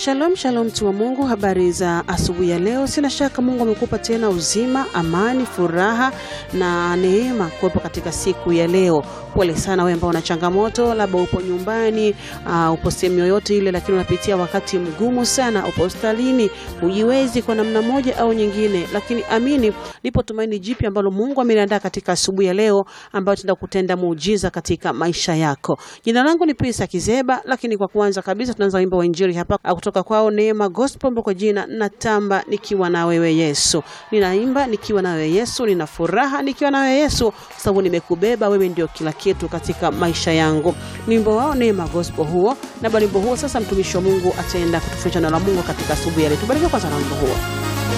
Shalom shalom, mtu wa Mungu, habari za asubuhi ya leo. Sina shaka Mungu amekupa tena uzima, amani, furaha na neema kuwepo katika siku ya leo. Pole sana wewe ambao una changamoto, labda upo nyumbani, uh, upo sehemu yoyote ile, lakini unapitia wakati mgumu sana, upo hospitalini, hujiwezi kwa namna moja au nyingine, lakini amini, lipo tumaini jipya ambalo Mungu ameliandaa katika asubuhi ya leo, ambayo tenda kutenda muujiza katika maisha yako. Jina langu ni Pisa Kizeba, lakini kwa kwanza kabisa tunaanza wimbo wa injili hapa kutoka kwao Neema Gospel kwa jina natamba nikiwa na wewe Yesu. Ninaimba nikiwa na wewe Yesu, nina furaha nikiwa na wewe Yesu, sababu nimekubeba wewe, ndio kila kitu katika maisha yangu. Ni wimbo wao Neema Gospel huo, na baada wimbo huo sasa mtumishi wa Mungu ataenda kutufundisha neno la Mungu katika asubuhi ya leo. Tubarikiwe kwanza na wimbo huo.